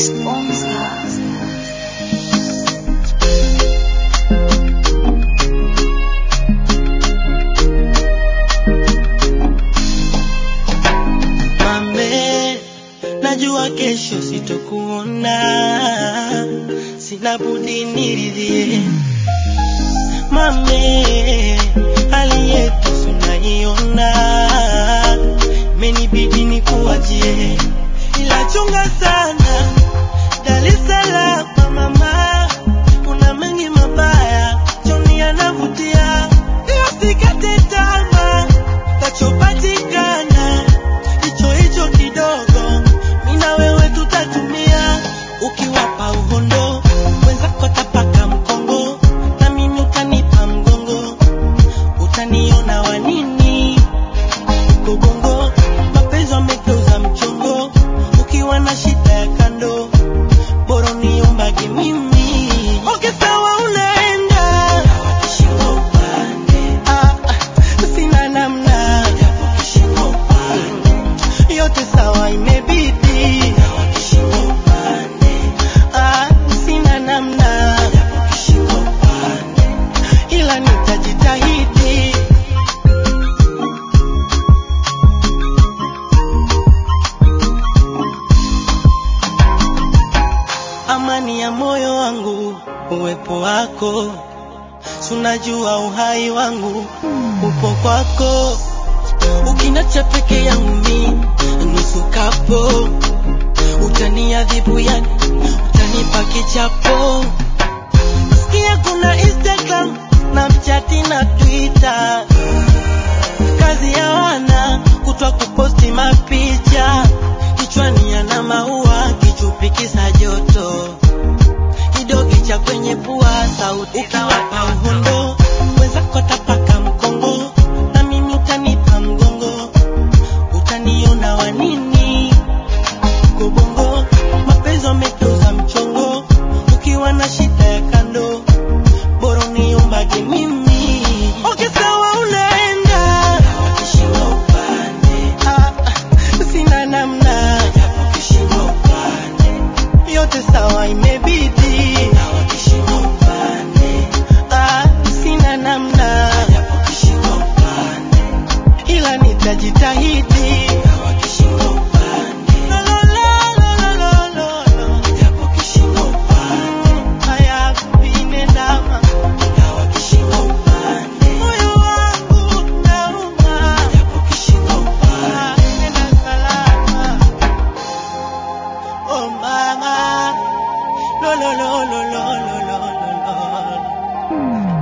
Mame, najua kesho sitokuona, sina budi niridhie. Mame, hali yetu tunaiona, imenibidi nikuachie, ila chunga sana Dar es Salaam mama, kuna mengi mabaya, choni yanavutia, ila sikate tamaa, tachopatikana hicho hicho kidogo, mimi na wewe tutatumia, ukiwapa uhondo wenzako tapaka mkongo, na mimi utanipa mgongo, utaniona wanini Kobongo, mapenzi wamegeuza mchongo, ukiwa na shida ya kando, bora uniombage mimi. Okay, sawa unaenda, Ah, sina namna, yote sawa imebidi, Ah, sina namna, ila nitajitahidi. amani ya moyo wangu, uwepo wako, sunajua uhai wangu upo kwako, ukinacha peke yangu mi nusu kapo, utaniadhibu yani, utanipa kichapo. Sikia kuna Instagram, Snapchat na Twitter, kazi ya wana kutwa kuposti mapicha, kichwani yana maua, kichupi kisa joto, kidogi cha kwenye pua, sauti ukiwapa uhondo, wenzako tapaka mkongo, na mimi utanipa mgongo, utaniona wanini kobongo, mapenzi wamegeuza mchongo, ukiwa na shida ya kando, bora uniombage mimi. Okay, sawa unaenda, Ah, sina namna, yote sawa imebidi, Ah, sina namna, ila nitajitahidi. La, la, la, la, la, la, la. Mm, haya vinendama moyo wangu nauma, Ah, nenda salama. Oh mama, lo lo lo lo lo lo lo lo lo.